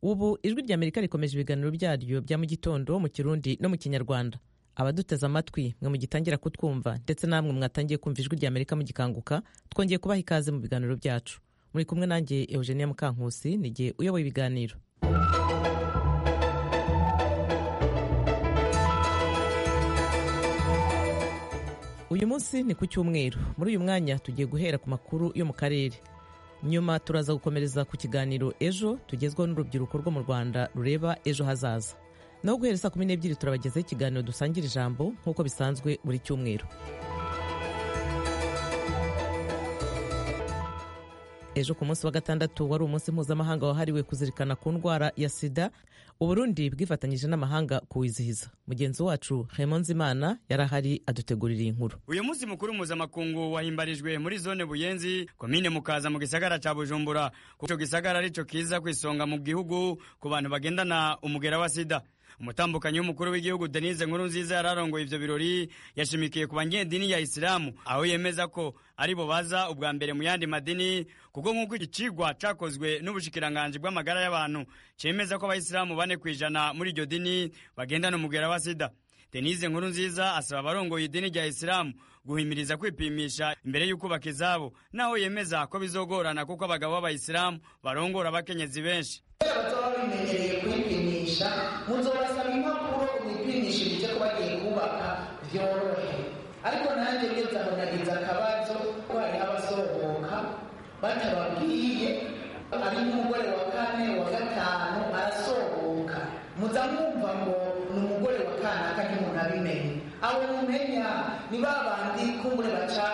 ubu ijwi ry'amerika rikomeje ibiganiro byaryo bya mu gitondo mu kirundi no mu kinyarwanda abaduteze amatwi mwe mugitangira kutwumva ndetse namwe mwatangiye kumva ijwi ry'amerika mugikanguka twongeye kubaha ikaze mu biganiro byacu muri kumwe nanjye eugenia mukankusi ni igihe uyoboye ibiganiro uyu munsi ni ku cyumweru muri uyu mwanya tugiye guhera ku makuru yo mu karere nyuma turaza gukomereza ku kiganiro ejo tugezweho n'urubyiruko rwo mu rwanda rureba ejo hazaza naho guhera saa kumi n'ebyiri turabagezaho ikiganiro dusangira ijambo nk'uko bisanzwe buri cyumweru ejo ku munsi wa gatandatu wari umunsi mpuzamahanga wahariwe kuzirikana ku ndwara ya sida uburundi bwifatanyije n'amahanga kuwizihiza mugenzi wacu hemonzimana yari ahari adutegurira iyi nkuru uyu munsi mukuru mpuzamakungu wahimbarijwe muri zone buyenzi komine mukaza mu gisagara ca bujumbura kuko ico gisagara arico kiza ku isonga mu gihugu ku bantu bagendana umugera wa sida umutambukanyi w'umukuru w'igihugu denise nkuru nziza yararongoye ivyo birori yashimikiye ku banyedini ya isilamu aho yemeza ko aribo baza ubwa mbere mu yandi madini kuko nk'uko iki cigwa cakozwe n'ubushikiranganji bw'amagara y'abantu cemeza ko abayisilamu bane kw'ijana muri iryo dini bagendana umugera wa sida denise nkuru nziza asaba abarongoye idini rya isilamu guhimiriza kwipimisha imbere y'uko baka izabo naho yemeza ko bizogorana kuko abagabo b'abayisilamu barongora abakenyezi benshi baba bimenyereye kwipimisha muzobasaba impapuro wipimisha ibyo bagiye kubaka byorohe ariko nanjye ngeze aho nagize akabazo ko hari abasohoka batababwiye ari nk'umugore wa kane wa gatanu arasohoka muza mwumva ngo ni umugore wa kanaka ntimunabimenye abo mumenya ni ba bandi kumbure baca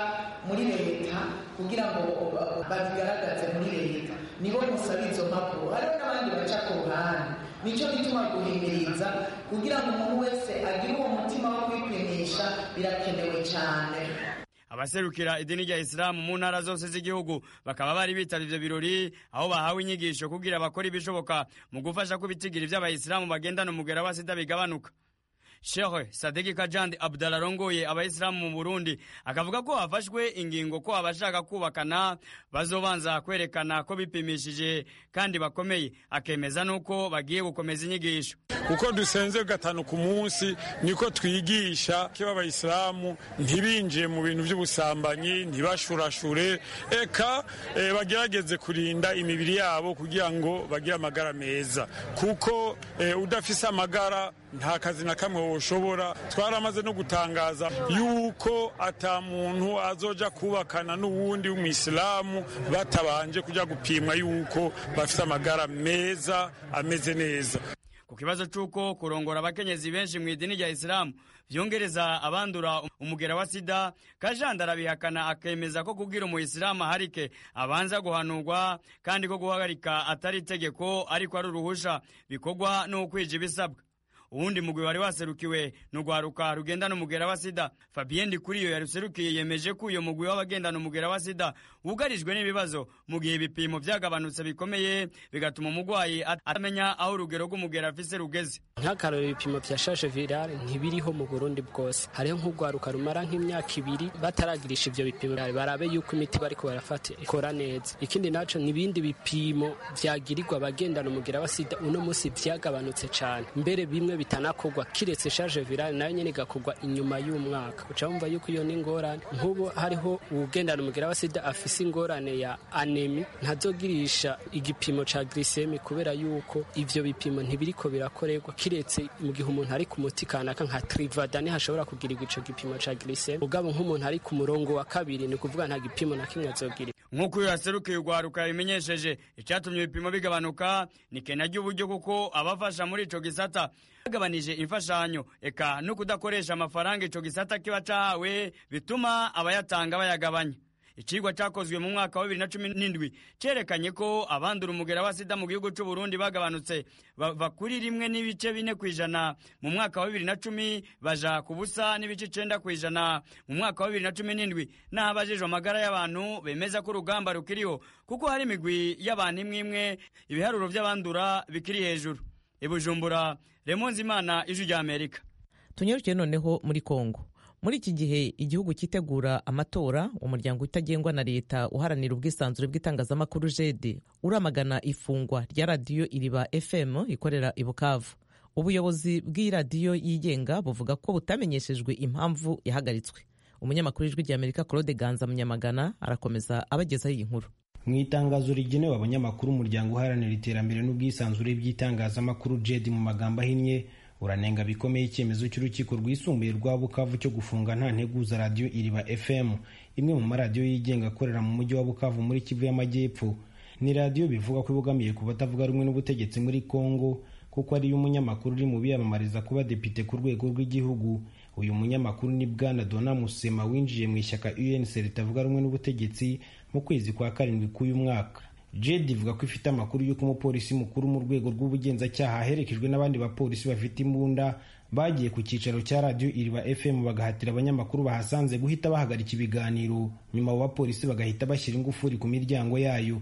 muri leta kugira ngo babigaragaze muri leta nibo musaba izo mpapuro hariho n'abandi baca ku ruhande nicyo gituma guhimiriza kugira ngo umuntu wese agire uwo mutima wo kwipimisha birakenewe cyane abaserukira idini rya isilamu mu ntara zose z'igihugu bakaba bari bitaba ivyo birori aho bahawe inyigisho kugira bakore ibishoboka mu gufasha ko ibitigiri vy'abayisilamu bagendana umugera wa sida bigabanuka shehe sadiki kajandi abdala arongoye abayisilamu mu burundi akavuga ko hafashwe ingingo ko abashaka kubakana bazobanza kwerekana ko bipimishije kandi bakomeye akemeza n'uko bagiye gukomeza inyigisho uko dusenze gatanu ku munsi niko twigisha kiba abayisilamu ntibinjiye mu bintu by'ubusambanyi ntibashurashure eka e, bagerageze kurinda imibiri yabo kugira ngo bagire amagara meza kuko e, udafise amagara nta kazi na kamwe woshobora twaramaze no gutangaza yuko ata muntu azoja kubakana n'uwundi w'umwisilamu batabanje kujya gupimwa yuko bafite amagara meza ameze neza ku kibazo cy'uko kurongora abakenyezi benshi mu idini rya isilamu byongereza abandura umugera wa sida kajanda arabihakana akemeza ko kubwira umuyisilamu aharike abanza guhanurwa kandi ko guhagarika atari itegeko ariko ari uruhusha bikorwa n'ukwija ibisabwa uwundi mugwi wari waserukiwe ni urwaruka rugendana umugera wa sida fabien ndikuriyo yaruserukiye yemeje ko uyo mugwi w'abagendana umugera wa sida wugarijwe n'ibibazo mu gihe ibipimo byagabanutse bikomeye bigatuma umurwayi atamenya aho urugero rw'umugera afise rugeze nk'akarore ibipimo vya shashe virale ntibiriho mu burundi bwose hariho nk'urwaruka rumara nk'imyaka ibiri bataragirisha ivyo bipimo barabe yuko imiti bariko barafata ikora neza ikindi naco n'ibindi bipimo vyagirirwa abagendana umugera wa sida uno musi vyagabanutse cane mbere bimwe bitanakorwa kiretse shaje virale nayo nyene igakorwa inyuma y'umwaka uca wumva yuko iyo n'ingorane nk'ubu hariho uwugendana umugera wa sida afise ingorane ya anemi ntazogirisha igipimo ca glisemi kubera yuko ivyo bipimo ntibiriko birakorerwa kiretse mu gihe umuntu ari ku muti kanaka nka trivada niho ashobora kugirirwa ico gipimo ca glisemi ugabo nk'umuntu ari ku murongo wa kabiri ni ukuvuga nta gipimo na kimwe azogira nk'uko uyu yaserukiye urwaruka yabimenyesheje icyatumye ibipimo bigabanuka ni kena ry'uburyo kuko abafasha muri ico gisata bagabanije imfashanyo eka no kudakoresha amafaranga ico gisata kiba cahawe bituma abayatanga bayagabanya icigwa cakozwe mu mwaka wa bibiri na cumi n'indwi cerekanye ko abandura umugera wa sida mu gihugu c'uburundi bagabanutse bava kuri rimwe n'ibice bine kw'ijana mu mwaka wa bibiri na cumi baja ku busa n'ibice icenda kw'ijana mu mwaka wa bibiri na cumi n'indwi n'aho abajejwe amagara y'abantu bemeza ko urugamba rukiriho kuko hari imigwi y'abantu imwe imwe ibiharuro vy'abandura bikiri hejuru ibujumbura remonze imana ijwi ry'amerika tunyarukiye noneho muri kongo muri iki gihe igihugu cyitegura amatora umuryango utagengwa na leta uharanira ubwisanzure bw'itangazamakuru jedi uramagana ifungwa rya radiyo iriba fm ikorera i bukavu ubuyobozi bw'iyi radiyo yigenga buvuga ko butamenyeshejwe impamvu yahagaritswe umunyamakuru w'ijwi ry'amerika claude ganza munyamagana arakomeza abagezaho iyi nkuru mu itangazo rigenewe abanyamakuru umuryango uharanira iterambere n'ubwisanzure by'itangazamakuru jedi mu magambo ahinnye uranenga bikomeye icyemezo cy'urukiko rwisumbuye rwa bukavu cyo gufunga nta nteguza radiyo iriba fm imwe mu maradiyo yigenga akorera mu mujyi wa bukavu muri kivu y'amajyepfo ni radiyo bivuga ko ibogamiye ku batavuga rumwe n'ubutegetsi muri congo kuko ariyo umunyamakuru uri mu biyamamariza kuba depite ku rwego rw'igihugu uyu munyamakuru ni bwana dona musema winjiye mu ishyaka unc ritavuga rumwe n'ubutegetsi mu kwezi kwa karindwi k'uyu mwaka jedi ivuga ko ifite amakuru y'uko umupolisi mukuru mu rwego rw'ubugenzacyaha aherekejwe n'abandi bapolisi bafite imbunda bagiye ku cyicaro cya radiyo iriba fm bagahatira abanyamakuru bahasanze guhita bahagarika ibiganiro nyuma abo bapolisi bagahita bashyira ingufuri ku miryango yayo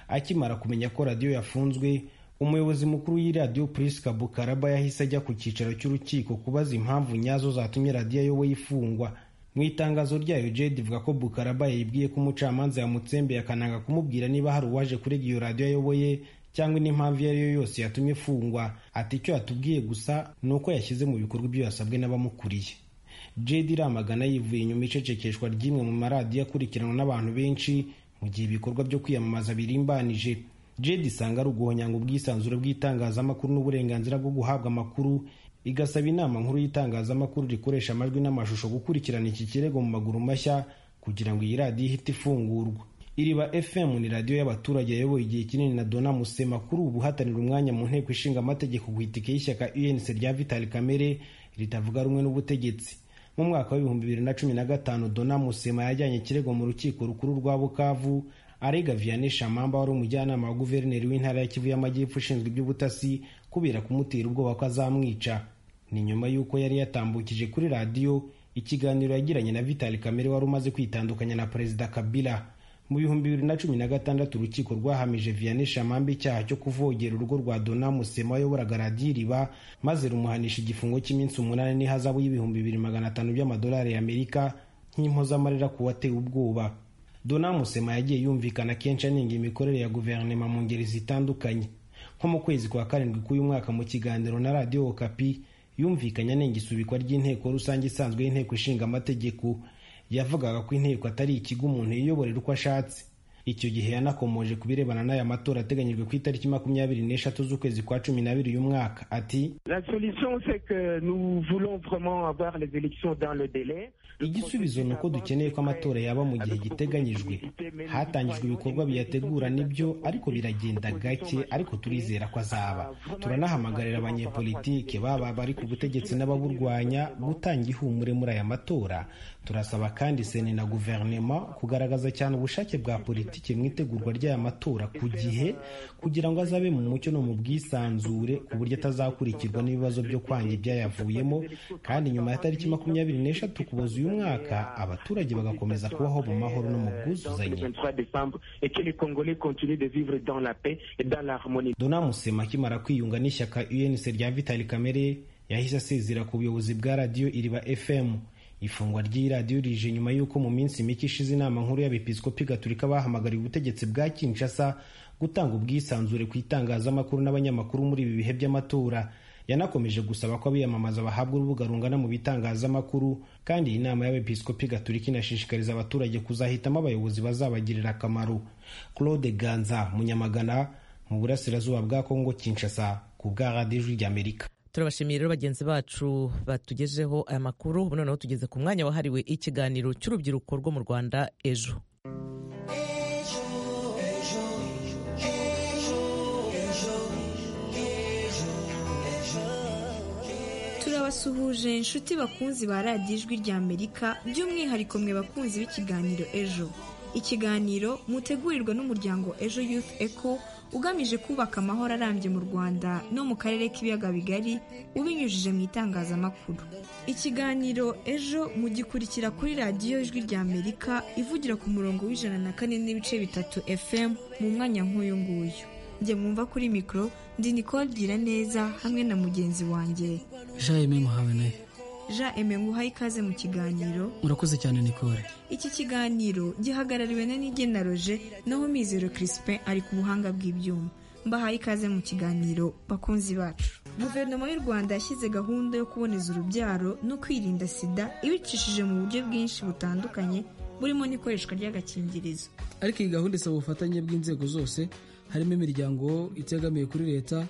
akimara kumenya ko radiyo yafunzwe umuyobozi mukuru w'iradiyo purice kabukaraba yahise ajya ku cyicaro cy'urukiko kubaza impamvu nyazo zatumye radiyo ayoboye ifungwa mu itangazo ryayo jedi ivuga ko bukaraba yibwiye ko umucamanza yamutsembeye akananga kumubwira niba hari uwaje kurega iyo radiyo ayoboye cyangwa indi mpamvu iyo ari yo yose yatumye ifungwa ati icyo yatubwiye gusa ni uko yashyize mu bikorwa ibyo yasabwe n'abamukuriye jedi iramagana yivuye inyuma icecekeshwa ry'imwe mu maradiyo akurikiranwa n'abantu benshi mu gihe ibikorwa byo kwiyamamaza birimbanije jedi isanga ari uguhonyanga ubwisanzure bw'itangazamakuru n'uburenganzira bwo guhabwa amakuru igasaba inama nkuru y'itangazamakuru rikoresha amajwi n'amashusho gukurikirana iki kirego mu maguru mashya kugira ngo iyi radiyo ihite ifungurwa iriba fm ni radiyo y'abaturage yayoboye igihe kinini na dona musema kuri ubu hatanira umwanya mu nteko ishinga amategeko ku itike y'ishyaka unc rya vitali kamere ritavuga rumwe n'ubutegetsi mu mwaka w'ibihumbi bibiri na cumi na gatanu dona musema yajyanye ikirego mu rukiko rukuru rwa bukavu arega vianney shamamba wari umujyanama wa guverineri w'intara ya kivu y'amajyepfo ushinzwe iby'ubutasi kubera kumutera ubwoba ko azamwica ni nyuma y'uko yari yatambukije kuri radiyo ikiganiro yagiranye na vitali kamere wari umaze kwitandukanya na perezida kabila mu bihumbi bibiri na cumi na gatandatu urukiko rwahamije vianney shamamba icyaha cyo kuvogera urugo rwa dona musema wayoboraga radiyo iriba maze rumuhanisha igifungo cy'iminsi umunani n'ihazabu y'ibihumbi bibiri magana atanu by'amadolari y'amerika nk'impozamarira ku wateye ubwoba dona musema yagiye yumvikana kenshi aninga imikorere ya guverinoma mu ngeri zitandukanye nko mu kwezi kwa karindwi k'uyu mwaka mu kiganiro na radiyo okapi yumvikanye anenga isubikwa ry'inteko rusange isanzwe y'inteko ishinga amategeko yavugaga ko inteko atari ikigo umuntu yiyoborera uko ashatse icyo gihe yanakomoje ku birebana n'aya matora ateganyijwe ku itariki makumyabiri n'eshatu z'ukwezi kwa cumi n'abiri uyu mwaka ati igisubizo ni uko dukeneye ko amatora yaba mu gihe giteganyijwe hatangijwe ibikorwa biyategura nibyo ariko biragenda gake ariko turizera ko azaba turanahamagarira abanyepolitike baba bari ku butegetsi n'ababurwanya gutanga ihumure muri aya matora turasaba kandi sena na guverinoma kugaragaza cyane ubushake bwa politiki politiki mu itegurwa ry'aya matora ku gihe kugira ngo azabe mu mucyo no mu bwisanzure ku buryo atazakurikirwa n'ibibazo byo kwanga ibyayavuyemo kandi nyuma ya tariki makumyabiri n'eshatu kuboza uyu mwaka abaturage bagakomeza kubaho mu mahoro no mu bwuzuzanye dona musema akimara kwiyunga n'ishyaka unc rya vitali kamere yahise asezera ku buyobozi bwa radiyo iriba fm ifungwa ry'iyi radiyo rije nyuma y'uko mu minsi mike ishize inama nkuru y'abepiskopi gatulika bahamagariye ubutegetsi bwa kinshasa gutanga ubwisanzure ku itangazamakuru n'abanyamakuru muri ibi bihe by'amatora yanakomeje gusaba ko abiyamamaza bahabwa urubuga rungana mu bitangazamakuru kandi iyi nama y'abepiskopi gatulika inashishikariza abaturage kuzahitamo abayobozi bazabagirira akamaro claude ganza munyamagana mu burasirazuba bwa kongo kinshasa ku bwa radiyo ijwi ry'amerika turabashimiye rero bagenzi bacu batugejeho aya makuru ubu noneho tugeze ku mwanya wahariwe ikiganiro cy'urubyiruko rwo mu rwanda ejo turabasuhuje inshuti bakunzi ba radiyo ijwi ry'amerika by'umwihariko mwe bakunzi b'ikiganiro ejo ikiganiro mutegurirwa n'umuryango ejo youth eco ugamije kubaka amahoro arambye mu rwanda no mu karere k'ibiyaga bigari ubinyujije mu itangazamakuru ikiganiro ejo mugikurikira kuri radiyo ijwi ry'amerika ivugira ku murongo w'ijana na kane n'ibice bitatu fm mu mwanya nk'uyu nguyu njye mwumva kuri mikoro ndi nicole gira neza hamwe na mugenzi wanjye jean yeme muhabanayo jean eme nguhaye ikaze mu kiganiro murakoze cyane nikore iki kiganiro gihagarariwe na nigena roje naho mizero crispin ari ku buhanga bw'ibyuma mbahaye ikaze mu kiganiro bakunzi bacu guverinoma y'u rwanda yashyize gahunda yo kuboneza urubyaro no kwirinda sida ibicishije mu buryo bwinshi butandukanye burimo n'ikoreshwa ry'agakingirizo ariko iyi gahunda isaba ubufatanye bw'inzego zose harimo imiryango itegamiye kuri leta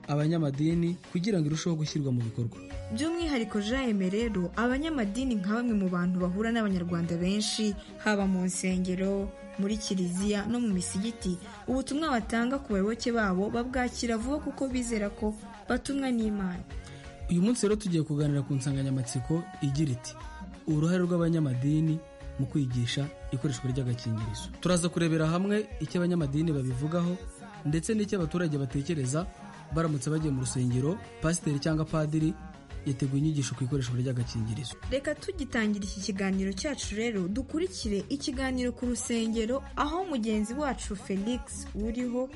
abanyamadini kugira ngo irusheho gushyirwa mu bikorwa by'umwihariko jaime rero abanyamadini nka bamwe mu bantu bahura n'abanyarwanda benshi haba mu nsengero muri kiliziya no mu misigiti ubutumwa batanga ku bayoboke babo babwakira vuba kuko bizera ko batumwa n'imana uyu munsi rero tugiye kuganira ku nsanganyamatsiko igira iti uruhare rw'abanyamadini mu kwigisha ikoreshwa ry'agakingirizo turaza kurebera hamwe icyo abanyamadini babivugaho ndetse n'icyo abaturage batekereza baramutse bagiye mu rusengero pasiteri cyangwa padiri yateguye inyigisho ku ikoreshwa ry'agakingirizo reka tugitangira iki kiganiro cyacu rero dukurikire ikiganiro ku rusengero aho mugenzi wacu felix uriho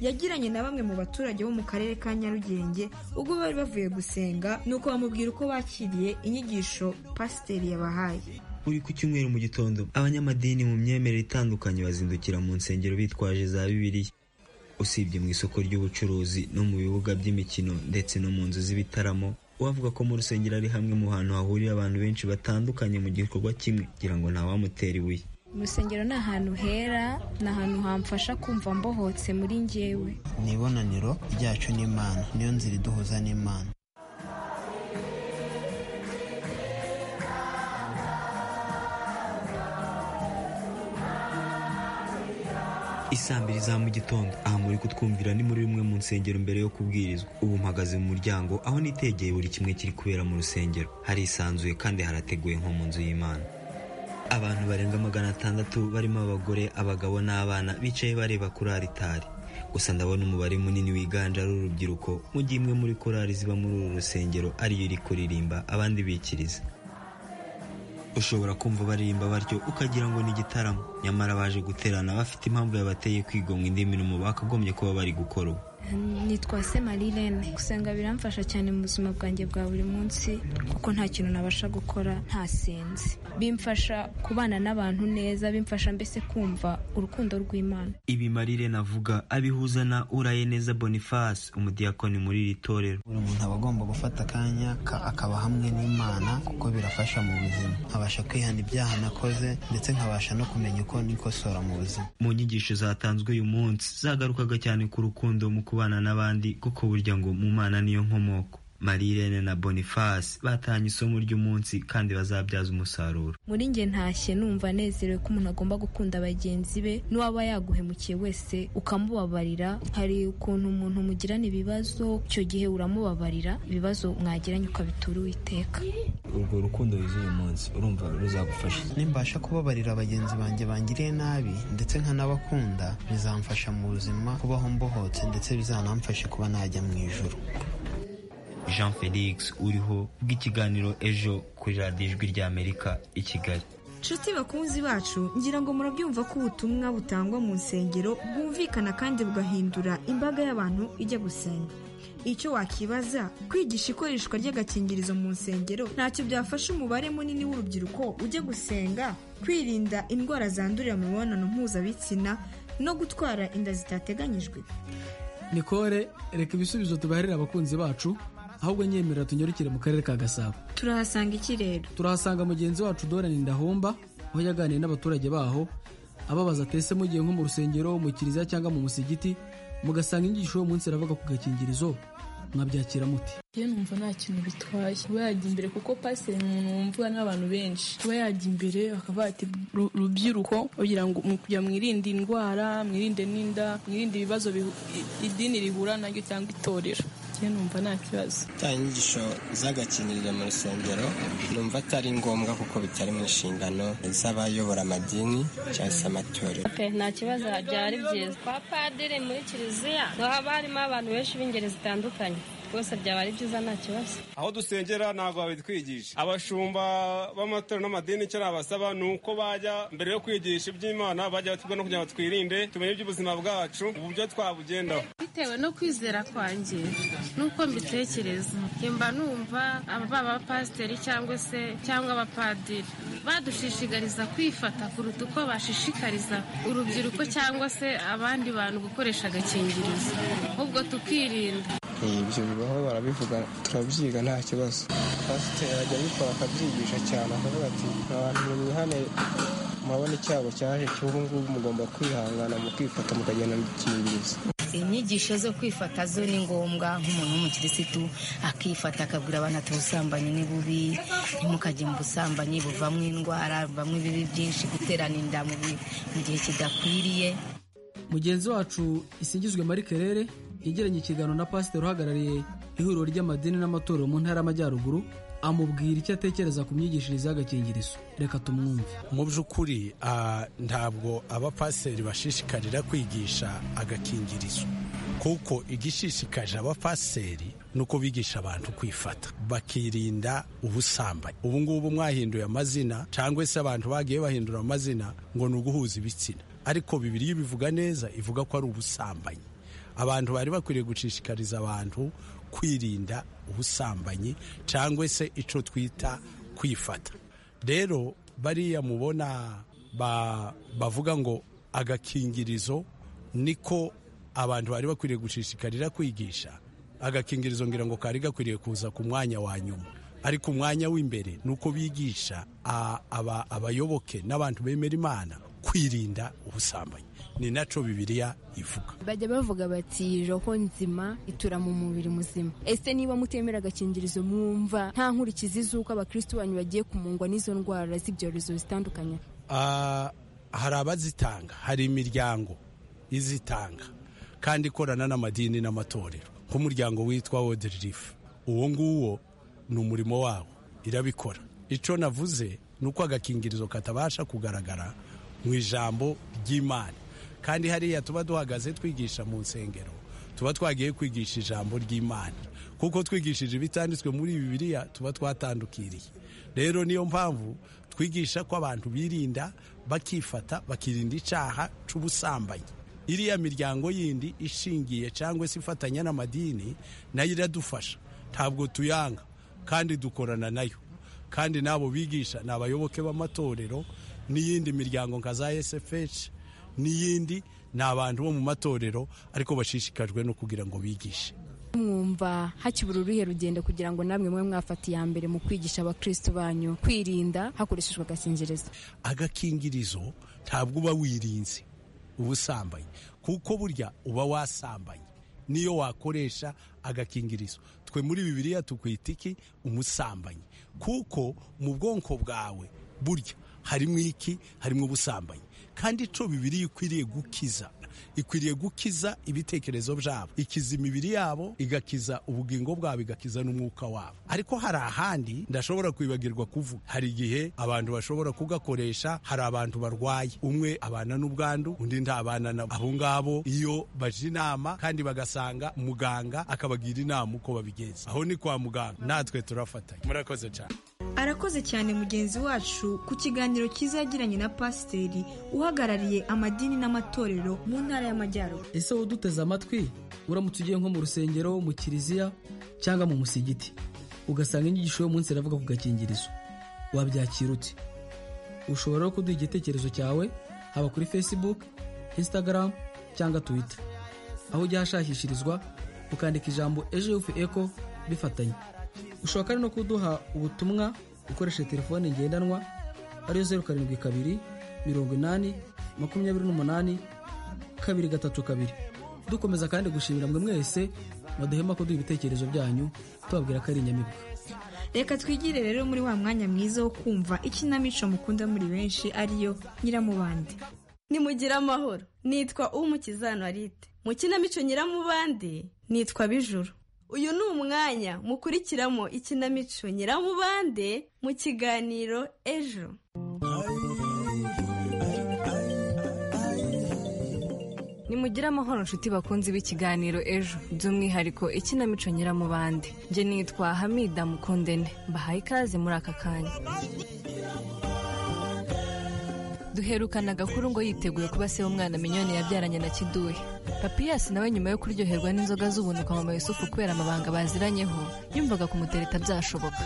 yagiranye na bamwe mu baturage bo mu karere ka nyarugenge ubwo bari bavuye gusenga nuko bamubwira uko bakiriye inyigisho pasiteri yabahaye buri ku cyumweru mu gitondo abanyamadini mu myemerere itandukanye bazindukira mu nsengero bitwaje za bibiliya usibye mu isoko ry'ubucuruzi no mu bibuga by'imikino ndetse no mu nzu z'ibitaramo uwavuga ko mu rusengero ari hamwe mu hantu hahurira abantu benshi batandukanye mu gikorwa kimwe kugira ngo ntawamutera ibuye mu rusengero ni ahantu hera ni ahantu hamfasha kumva mbohotse muri njyewe ni ibonaniro ryacu n'imana niyo nzira iduhuza n'imana isambiri za mu gitondo aha muri kutwumvira ni muri rumwe mu nsengero mbere yo kubwirizwa ubu mpagaze mu muryango aho nitegeye buri kimwe kiri kubera mu rusengero harisanzuye kandi harateguye nko mu nzu y'imana abantu barenga magana atandatu barimo abagore abagabo n'abana bicaye bareba kuri aritari gusa ndabona umubare munini wiganje ari urubyiruko mu gihe imwe muri korari ziba muri uru rusengero ariyo iri kuririmba abandi bikiriza ushobora kumva baririmba batyo ukagira ngo ni igitaramo nyamara baje guterana bafite impamvu yabateye kwigomwa indi mirimo bakagombye kuba bari gukora ubu nitwa se marilene gusenga biramfasha cyane mu buzima bwanjye bwa buri munsi kuko nta kintu nabasha gukora ntasinzi bimfasha kubana n'abantu neza bimfasha mbese kumva urukundo rw'imana ibi marilene avuga abihuza na urayeneza boniface umudiyakoni muri iri torero buri muntu aba agomba gufata akanya ka- akaba hamwe n'imana kuko birafasha mu buzima nkabasha kwihana ibyaha nakoze ndetse nkabasha no kumenya uko nikosora mu buzima mu nyigisho zatanzwe uyu munsi zagarukaga cyane ku rukundo mu kubana n'abandi kuko burya ngo mu mana niyo nkomoko marilene na boniface batanye isomo ry'umunsi kandi bazabyaza umusaruro muri njye ntashye numva anezerewe ko umuntu agomba gukunda bagenzi be n'uwaba yaguhemukiye wese ukamubabarira hari ukuntu umuntu mugirana ibibazo icyo gihe uramubabarira ibibazo mwagiranye ukabitura uwiteka urwo rukundo yuzuye uyu munsi urumva ruzagufasha nimbasha kubabarira bagenzi banjye bangiriye nabi ndetse nkanabakunda bizamfasha mu buzima kubaho mbohotse ndetse bizanamfashe kuba najya mu ijuru jean felix uriho bw'ikiganiro ejo kuri radiyo ijwi ry'amerika i kigali nshuti bakunzi bacu ngira ngo murabyumva ko ubutumwa butangwa mu nsengero bwumvikana kandi bugahindura imbaga y'abantu ijya gusenga icyo wakibaza kwigisha ikoreshwa ry'agakingirizo mu nsengero ntacyo byafasha umubare munini w'urubyiruko ujya gusenga kwirinda indwara zandurira mu mibonano mpuzabitsina no gutwara inda zitateganyijwe nikore reka ibisubizo tubaherera abakunzi bacu ahubwo nyemerera tunyarukire mu karere ka gasabo turahasanga ikirere turahasanga mugenzi wacu dorani ndahomba aho yaganiriye n'abaturage baho ababaza atese mugiye nko mu rusengero mu kiliziya cyangwa mu musigiti mugasanga inyigisho y'uwo munsi iravuga ku gakingirizo mwabyakira muti Njye numva nta kintu bitwaye kuba yajya imbere kuko pasiteri ni umuntu wumvwa n'abantu benshi kuba yajya imbere bakavuga ati "Ru- rubyiruko kugira ngo mu kugira mwirinde indwara mwirinde n'inda mwirinde ibibazo bihu- i- idini rihura naryo cyangwa itorero njye numva nta kibazo ta inyigisho z'agakingirizo mu rusengero numva atari ngombwa kuko bitari mu nshingano z'abayobora amadini cyangwa se amatorero nta kibazo byari byiza kwa padiri muri kiliziya haba harimo abantu benshi b'ingeri zitandukanye rwose byaba ari byiza nta kibazo aho dusengera ntabwo babitwigisha abashumba b'amatorero n'amadini icyo nabasaba ni uko bajya mbere yo kwigisha iby'imana bajya batubwa no kugira ngo twirinde tumenye iby'ubuzima bwacu uburyo twabugendaho bitewe no kwizera kwanjye n'uko mbitekereza mba numva baba abapasiteri cyangwa se cyangwa abapadiri badushishikariza kwifata kuruta uko bashishikariza urubyiruko cyangwa se abandi bantu gukoresha agakingirizo ahubwo tukirinda ibyo bibaho barabivuga turabyiga nta kibazo pasiteri ajya abikora akabyigisha cyane akavuga ati abantu mwihane murabona icyago cyaje cy'ubu ngubu mugomba kwihangana mukifata mukagenda mukingiriza inyigisho zo kwifata zo ni ngombwa nk'umuntu w'umukirisitu akifata akabwira abantu ati ubusambanyi ni bubi ntimukajye mu busambanyi buvamo indwara buvamo ibibi byinshi guterana inda mu gihe kidakwiriye mugenzi wacu isingizwe marie kerere yegeranye ikiganiro na pasiteri uhagarariye ihuriro ry'amadini n'amatorero mu ntara y'amajyaruguru amubwira icyo atekereza ku myigishirize y'agakingirizo reka tumwumve mu by'ukuri ntabwo abapasiteri bashishikarira kwigisha agakingirizo kuko igishishikaje abapasiteri ni uko bigisha abantu kwifata bakirinda ubusambanyi ubu ngubu mwahinduye amazina cyangwa se abantu bagiye bahindura amazina ngo ni uguhuza ibitsina ariko bibiri bivuga neza ivuga ko ari ubusambanyi abantu bari bakwiriye gushishikariza abantu kwirinda ubusambanyi cyangwa se icyo twita kwifata rero bariya mubona bavuga ngo agakingirizo niko abantu bari bakwiriye gushishikarira kwigisha agakingirizo ngira ngo kari gakwiriye kuza ku mwanya wa nyuma ariko umwanya w'imbere ni uko bigisha abayoboke n'abantu bemera imana kwirinda ubusambanyi ni nacyo bibiriya ivuga bajya bavuga bati roho nzima itura mu mubiri muzima ese niba mutemera agakingirizo mwumva nta nkurikizi z'uko abakristo banyu bagiye kumungwa n'izo ndwara z'ibyorezo zitandukanye hari abazitanga hari imiryango izitanga kandi ikorana n'amadini n'amatorero nk'umuryango witwa world relief uwo nguwo ni umurimo wawo irabikora icyo navuze ni uko agakingirizo katabasha kugaragara mu ijambo ry'imana kandi hariya tuba duhagaze twigisha mu nsengero tuba twagiye kwigisha ijambo ry'imana kuko twigishije ibitanditswe muri bibiliya tuba twatandukiriye rero niyo mpamvu twigisha ko abantu birinda bakifata bakirinda icyaha cy'ubusambanyi iriya miryango yindi ishingiye cyangwa se ifatanya n'amadini nayo iradufasha ntabwo tuyanga kandi dukorana nayo kandi n'abo bigisha ni abayoboke b'amatorero n'iyindi miryango nka za esefeshi n'iyindi ni abantu bo mu matorero ariko bashishikajwe no kugira ngo bigishe mwumva hakibura uruhe rugendo kugira ngo namwe mwe mwafata iya mbere mu kwigisha abakristo banyu kwirinda hakoreshejwe agakingirizo agakingirizo ntabwo uba wirinze ubusambanyi kuko burya uba wasambanye niyo wakoresha agakingirizo twe muri bibiliya tukwita iki umusambanyi kuko mu bwonko bwawe burya harimo iki harimo ubusambanyi kandi icyo bibiri ikwiriye gukiza ikwiriye gukiza ibitekerezo byabo ikiza imibiri yabo igakiza ubugingo bwabo igakiza n'umwuka wabo ariko hari ahandi ndashobora kwibagirwa kuvuga hari igihe abantu bashobora kugakoresha hari abantu barwaye umwe abana n'ubwandu undi ntabana nabo abo ngabo iyo baje inama kandi bagasanga muganga akabagira inama uko babigenza aho ni kwa muganga natwe turafatanya murakoze cyane arakoze cyane mugenzi wacu ku kiganiro cyiza yagiranye na pasiteri uhagarariye amadini n'amatorero mu ntara y'amajyaruguru ese wowe uduteze amatwi uramutse ugiye nko mu rusengero mu kiliziya cyangwa mu musigiti ugasanga inyigisho y'umunsi iravuga ku gakingirizo wabyakira uti ushobora no kuduha igitekerezo cyawe haba kuri facebook instagram cyangwa twitter aho ujya hashakishirizwa ukandika ijambo ejo yufu eko bifatanye ushobora kandi no kuduha ubutumwa ukoresheje telefone ngendanwa ariyo zeru karindwi kabiri mirongo inani makumyabiri n'umunani kabiri gatatu kabiri dukomeza kandi gushimira mwe mwese mwaduhema kuduha ibitekerezo byanyu tubabwira ko ari inyamibwa reka twigire rero muri wa mwanya mwiza wo kumva ikinamico mukunda muri benshi ariyo nyiramubande nimugire amahoro nitwa umukizano arite mu kinamico nyiramubande nitwa bijuru uyu ni umwanya mukurikiramo ikinamico nyiramubande mu kiganiro ejo ni mu mugire amahoro nshuti bakunzi b'ikiganiro ejo by'umwihariko ikinamico nyiramubande njye nitwa hamida mukundene mbahaye ikaze muri aka kanya duherukana agakuru ngo yiteguye kuba se w'umwana minyoni yabyaranye na kiduhe papiyasi nawe nyuma yo kuryoherwa n'inzoga z'ubunuka mama yusufu kubera amabanga baziranyeho yumvaga kumutereta byashoboka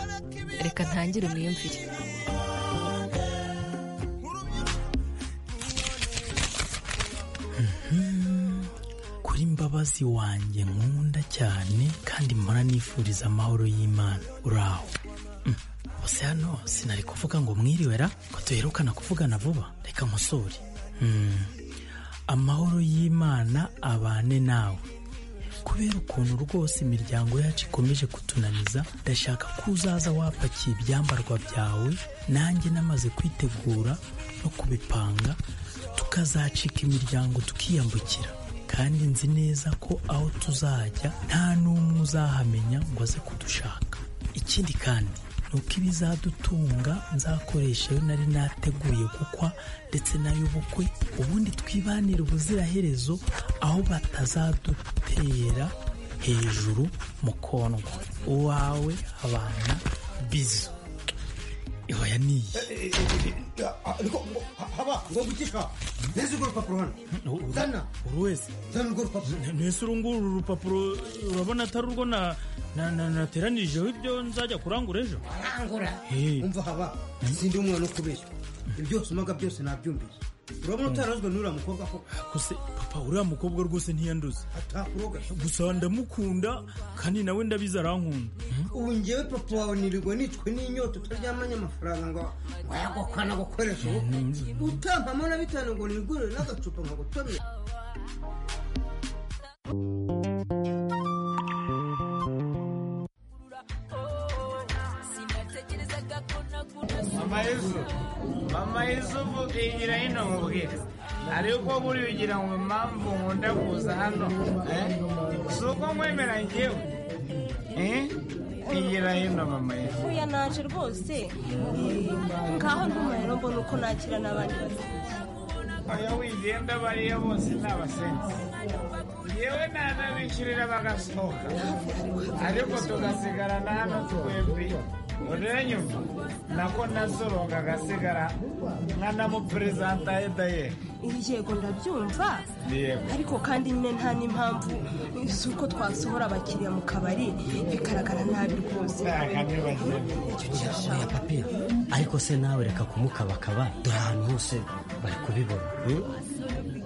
reka ntangire mwiyumvire kuri mbabazi wanjye nkunda cyane kandi mpora nifuriza amahoro y'imana uraho Mm. bose hano sinari kuvuga ngo mwiriwera ko duherukana kuvugana vuba reka nkusure Mm. amahoro y'imana abane nawe kubera ukuntu rwose imiryango yacu ikomeje kutunaniza ndashaka ko uzaza wapakiye ibyambarwa byawe nanjye namaze kwitegura no kubipanga tukazacika imiryango tukiyambukira kandi nzi neza ko aho tuzajya nta n'umwe uzahamenya ngo aze kudushaka ikindi kandi ni uko ibizadutunga nzakoresha iyo nari nateguye gukwa ndetse n'ay'ubukwe ubundi twibanire ubuziraherezo aho batazadutera hejuru mu kondwa uwawe abana bizu ihoya niyi haba ngo gukika neza urwo rupapuro hano zana buri wese zana urwo rupapuro ntese uru nguru uru rupapuro urabona atari urwo na na- na- nateranijeho ibyo nzajya kurangura ejo arangura umva haba sindi umwana wo kubeshya ibyo usomaga byose nabyumvise urabona utarazwe n'uriya mukobwa ko gusa papa uriya mukobwa rwose ntiyanduze atakuroga gusa ndamukunda kandi nawe ndabizi arankunda ubu ngewe papa wawe nirirwa nitwe n'inyota utaryamanye amafaranga ngo wayagokwa no gukoresha ubukwe utampamo na bitanu ngo nigurire n'agacupa nkagutomera mama yesu mama yesu vugira hino nkubwire ariko buriya ugira ngo impamvu nkunda kuza hano eh? si uko nkwemera ngewe eh? bwira hino mama yesu uya naje rwose ngaho ntumariro mbona uko nakira n'abandi batatu oya wigenda bariya bose ni abasenzi yewe nanabishyurira bagasohoka ariko tugasigarana hano twebwe uranyumva nako nasoronga agasigara nkanamuperezanta edaye yego ndabyumva yego ariko kandi nyine nta n'impamvu z'uko twasohora abakiriya mu kabari bigaragara nabi rwose oya papi ariko se nawe reka kumukabakaba dore ahantu hose bari kubibona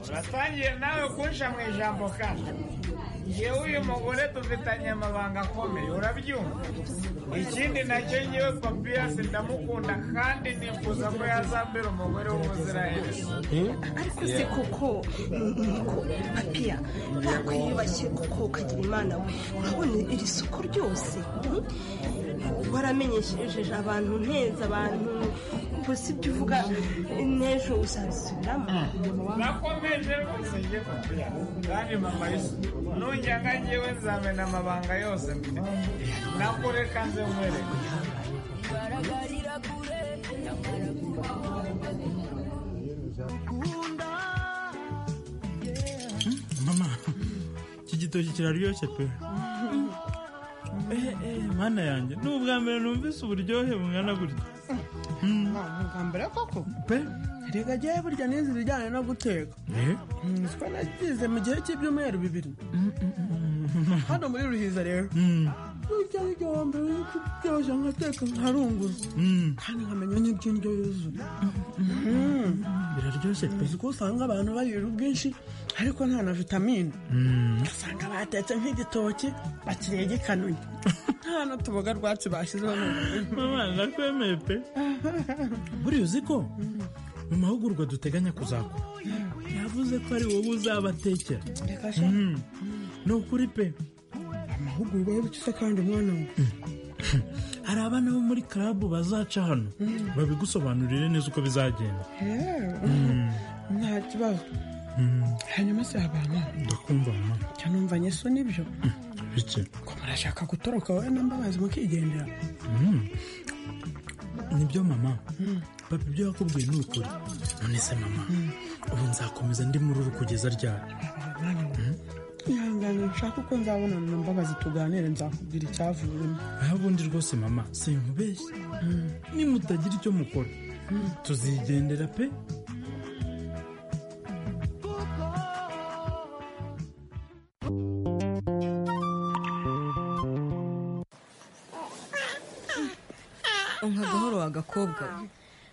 uratangiye nawe kunsha mu ijambo kandi yewe uyu mugore dufitanye amabanga akomeye urabyumva ikindi nacyo ngewe papiyasi ndamukunda kandi nifuza ko yazambera umugore w'umuziranenge ariko se koko niko papiya ntabwo yiyubashye kuko ukagira imana we urabona iri soko ryose hmm? waramenyesheje abantu nteza abantu gusa ibyo uvuga n'ejo uzabisubiramo nakomeje rwose ngiye papira kandi mama yesu nujyaga ngewe nzamena amabanga yose mfite nakureka nze nkwereke mama iki gitoki kiraryoshye pe Eh, eh, mana yanjye ni ubwa mbere numvise uburyohe bungana gutya ntabwo mbere koko pe reka jyewe burya nize ibijyanye no guteka nziko nagize mu gihe cy'ibyumweru bibiri hano muri ruhiza rero burya igihombo wita ibyoje nkateka nkarungura kandi nkamenya n'iby'indyo yuzuye biraryoshye pe uzi ko usanga abantu barira ubwinshi ariko nta na vitamine ugasanga batetse nk'igitoki bakiriye gikanuye nta n'utuboga rwatsi bashyizeho mama ndakwemeye pe buriya uzi ko mu mahugurwa duteganya kuzakora yavuze ko ari wowe uzabatekera Mm. ni ukuri pe amahugurwa y'ubukise kandi umwana we hari abana bo muri karabu bazaca hano babigusobanurire neza uko bizagenda Mm. nta kibazo hanyuma se abantu ndakumva mama cyane numvanye so nibyo bike ko murashaka gutoroka wowe na mbabazi mukigendera Mm. nibyo mama papa ibyo yakubwiye ni ukuri none se mama ubu nzakomeza ndi muri uru kugeza ryari ihangane nshaka uko nzabonana na mbabazi tuganire nzakubwira icyavuyemo ubundi rwose mama sinkubeshye nimutagira icyo mukora tuzigendera pe Unka gahoro wa gakobwa we.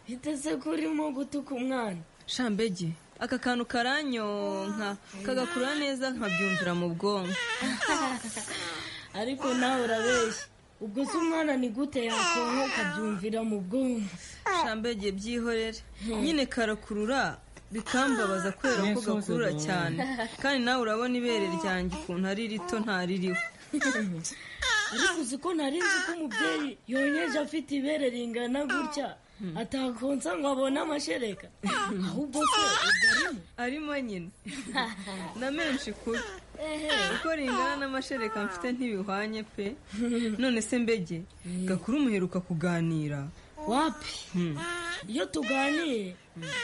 biteze ko urimo gutuka umwana shambege aka kantu karanyonka kagakura neza nkabyumvira mu bwonko ariko nawe urabeshya ubwo se umwana ni gute yakonka ukabyumvira mu bwonko shambege byihorere nyine karakurura bikambabaza kubera ko gakurura cyane kandi nawe urabona ibere ryanjye ukuntu ari rito ntaririho ariko uzi ko nari nzi ko umubyeyi yonyeje afite ibere ringana gutya atakonsa ngo abone amashereka ahubwo se ubwo arimo arimo nyine na menshi kuri uko ringana n'amashereka mfite ntibihwanye pe none se mbege gakuru muheruka kuganira wapi iyo tuganiye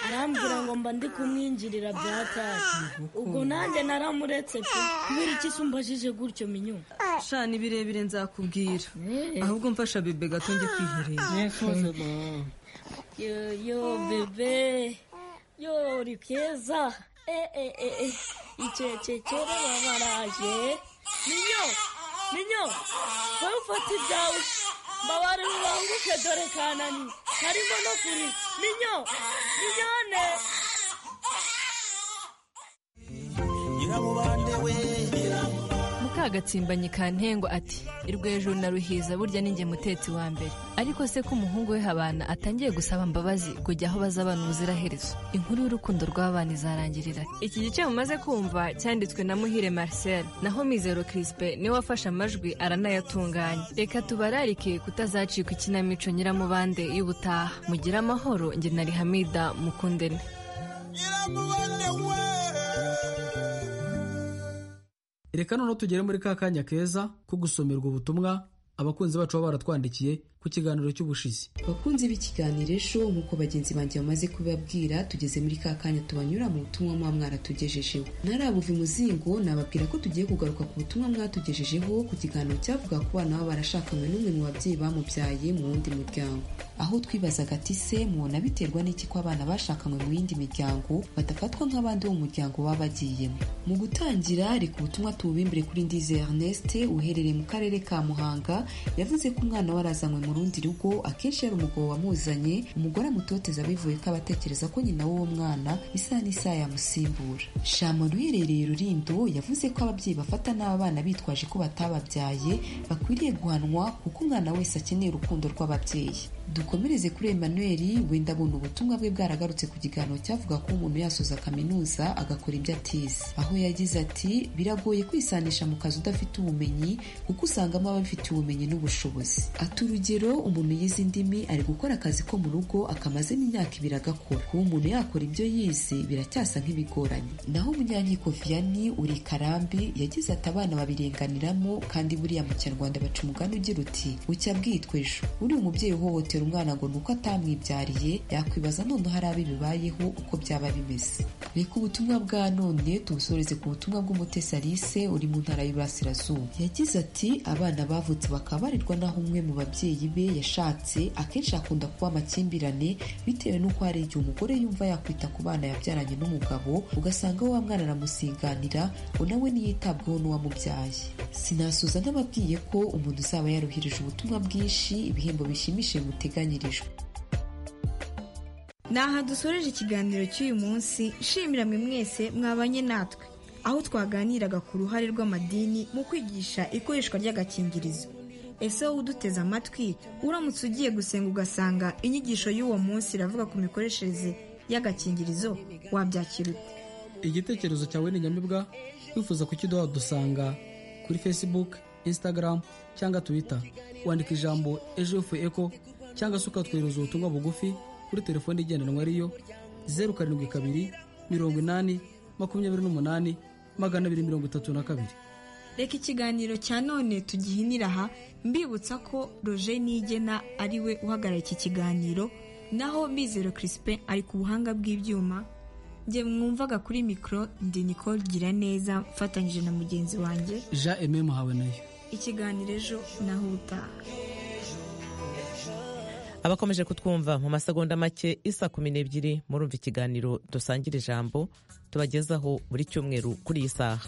arambwira ngo mba ndi kumwinjirira bya tasi ubwo nanjye naramuretse pe kubera iki se umbajije gutyo minyo sha ni birebire nzakubwira ahubwo mfasha bebe gato njye kwiherera yo yo bebe yo uri keza eh eh eh eh. icecekere babaraje minyo minyo wowe ufata ibyawe mbabare ubanguke dore kanani harimo no kuri minyo minyone nyiramubande we mukagatsimbanye ka ntengo ati irwejuru na ruhiza burya ninjye mutetsi wa mbere ariko se ko umuhungu we habana atangiye gusaba mbabazi kujya aho bazabana ubuziraherezo inkuru y'urukundo rw'abana izarangirira iki gice mumaze kumva cyanditswe na muhire marcel naho mizero crispe niwe wafashe amajwi aranayatunganya reka tubararike kutazacika ikinamico nyiramubande y'ubutaha mugire amahoro njye na rihamida mukundene reka noneho tugere muri ka kanya keza ko gusomerwa ubutumwa abakunzi bacu baba baratwandikiye ku kiganiro cy'ubushizi bakunzi b'ikiganiro ejo nk'uko bagenzi banjye bamaze kubibabwira tugeze muri ka kanya tubanyura mu butumwa muba mwaratugejejeho ntarabuva umuzingo nababwira ko tugiye kugaruka ku butumwa mwatugejejeho ku kiganiro cyavuga ku bana baba barashakanywe n'umwe mu babyeyi bamubyaye mu wundi muryango aho twibazaga ati se mubona biterwa n'iki ko abana bashakanywe mu yindi miryango badafatwa nk'abandi bo mu muryango baba bagiyemo mu gutangira reka ubutumwa tububimbire kuri ndize Ernest uherereye mu karere ka Muhanga yavuze ko umwana we arazanywe mu rundi rugo akenshi yari umugabo wamuzanye umugore amutoteza bivuye ko abatekereza ko nyina w'uwo mwana isa n'isaha yamusimbura shama ruherereye rurindo yavuze ko ababyeyi bafata n'aba bana bitwaje ko batababyaye bakwiriye guhanwa kuko umwana wese akeneye urukundo rw'ababyeyi dukomereze kuri emmanuel wenda abona ubutumwa bwe bwaragarutse ku kiganiro cyavuga ko umuntu yasoza kaminuza agakora ibyo atize aho yagize ati biragoye kwisanisha mu kazi udafite ubumenyi kuko usangamo ababifitiye ubumenyi n'ubushobozi ati urugero umuntu yize indimi ari gukora akazi ko mu rugo akamazemo imyaka ibiri agakora kuba umuntu yakora ibyo yize biracyasa nk'ibigoranye naho umunyankiko vianney uri i karambi yagize ati abana babirenganiramo kandi buriya mu kinyarwanda baca umugani ugira uti bucya bwitwa ejo uri umubyeyi uhohotera umwana ngo ni uko atamwibyariye yakwibaza noneho hari abo bibayeho uko byaba bimeze reka ubutumwa bwa none tubusoreze ku butumwa bw'umutesi alice uri mu ntara y'Iburasirazuba yagize ati abana bavutse bakabarirwa n'aho umwe mu babyeyi be yashatse akenshi hakunda kuba amakimbirane bitewe n'uko hari igihe umugore yumva yakwita ku bana yabyaranye n'umugabo ugasanga wa mwana aramusiganira ngo nawe ntiyitabweho n'uwamubyaye sinasoza n'ababwiye ko umuntu uzaba yaruhirije ubutumwa bwinshi ibihembo bishimishije mutega ni aha dusoreje ikiganiro cy'uyu munsi nshimira mwe mwese mwabanye natwe aho twaganiraga ku ruhare rw'amadini mu kwigisha ikoreshwa ry'agakingirizo ese wowe uduteze amatwi uramutse ugiye gusenga ugasanga inyigisho y'uwo munsi iravuga ku mikoreshereze y'agakingirizo wabyakira ute igitekerezo cyawe ni nyamibwa wifuza kukiduha dusanga kuri facebook instagram cyangwa twitter wandika ijambo ejo yofu eko cyangwa se ukatwohereza ubutumwa bugufi kuri telefone igendanwa ariyo zeru karindwi kabiri mirongo inani makumyabiri n'umunani magana abiri mirongo itatu na kabiri reka ikiganiro cya none tugihinira aha mbibutsa ko roger nigena ari we uhagarara iki kiganiro naho bizero crispin ari ku buhanga bw'ibyuma njye mwumvaga kuri mikoro ndi nicole gira neza mfatanyije na mugenzi wanjye jean aime muhawe nayo ikiganiro ejo naho utaha abakomeje kutwumva mu masegonda make isa kumi n'ebyiri murumva ikiganiro dusangira ijambo tubagezaho buri cyumweru kuri iyi saha